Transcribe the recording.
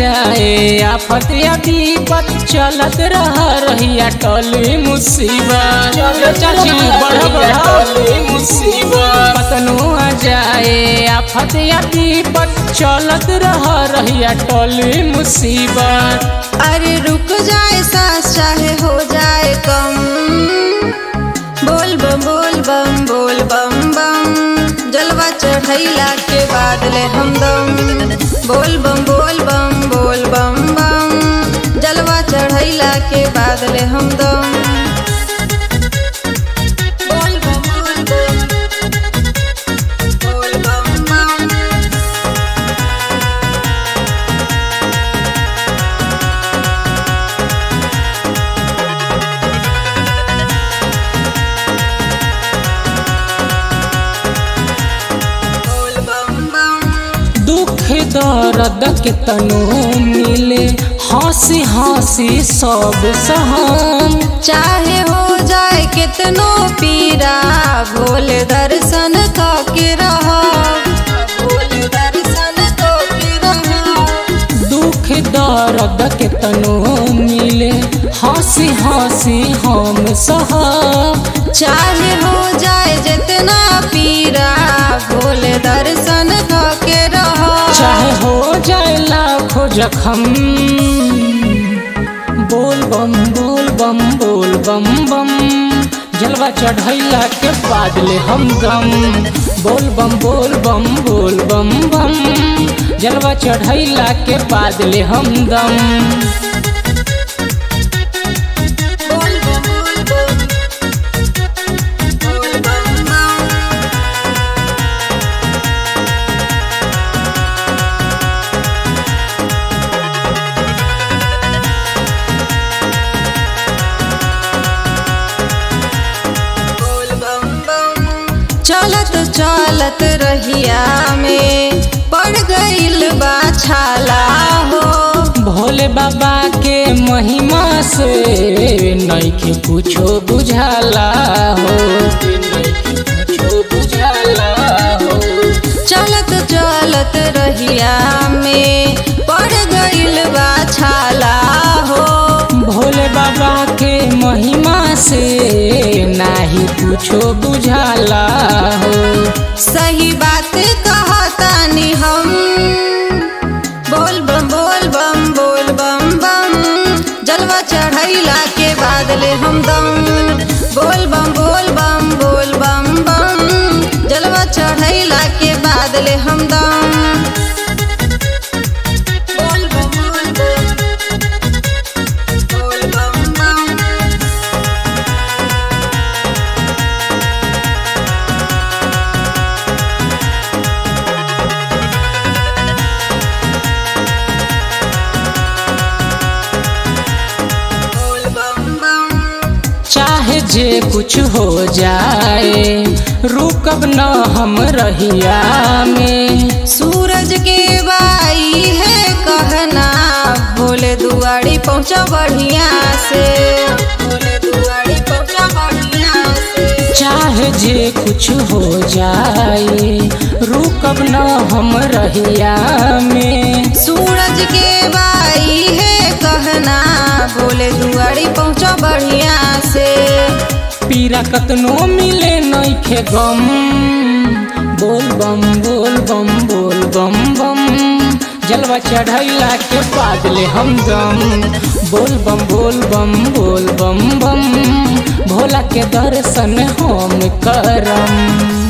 जाए आफत या विपत चलत रह रहिया टली मुसीबत चाची बढ़ टली मुसीबत पतनो आ जाए आफत या विपत चलत रह रहिया टली मुसीबत अरे रुक जाए सांस चाहे हो जाए कम बोल बम बोल बम बोल बम बम जलवा चढ़ैला के बाद ले हमदम बोल बम बोल बम बोल बम बम जलवा चढ़ैला के बाद ले हमदम बोल बम बोल बम बोल बम बम बोल बम बम दुख दर्द के तनो मिले हंसी हंसी सब सहम चाहे हो जाए कितनो पीरा भोले दर्शन के रहो भोले दर्शन के रहो दुख दर्द के तनो मिले हंसी हंसी हम सहम चाहे हो जाए जितना पीरा भोले दर्शन के रहो चाहे हो जाए लाखों जखम बोल बम बोल बम बोल बम बम जलवा चढ़ैला के बाद ले हम गम बोल बम बोल बम बोल बम बम जलवा चढ़ैला के बाद ले हम दम बोल बम बोल बम बोल बम बम बोल बम बम चलत चलत रहिया में पड़ गइल बा छाला हो भोले बाबा के महिमा से नइखे कुछो बुझाला हो नइखे कुछो बुझाला हो चलत चलत रहिया में पड़ गइल बा छाला हो भोले बाबा के महिमा से नाही कुछो बुझाला हो सही बात कहतानी हम बोल बम बोल बम बोल बम बम जलवा चढ़ैला के बाद ले हम दम बोल बम बोल बम बोल बम बम जलवा चढ़ैला के बाद ले हम दम बोल बम बोल बम बोल बम बम बोल बम बम चाहे जे कुछ हो जाए रुकब न हम रहिया में सूरज के बाई है कहना भोले दुआरी पहुँचा बढ़िया से भोले दुआरी पहुँचा बढ़िया से चाहे जे कुछ हो जाए रुकब न हम रहिया में सूरज के बाई है कहना भोले दुआरी पहुँचा बढ़िया से पीरा कतनो मिले नइखे गम बोल बम बोल बम बोल बम बम जलवा चढ़ैला के बाद ले हम दम बोल बम बोल बम बोल बम बम भोला के दर्शन हम करम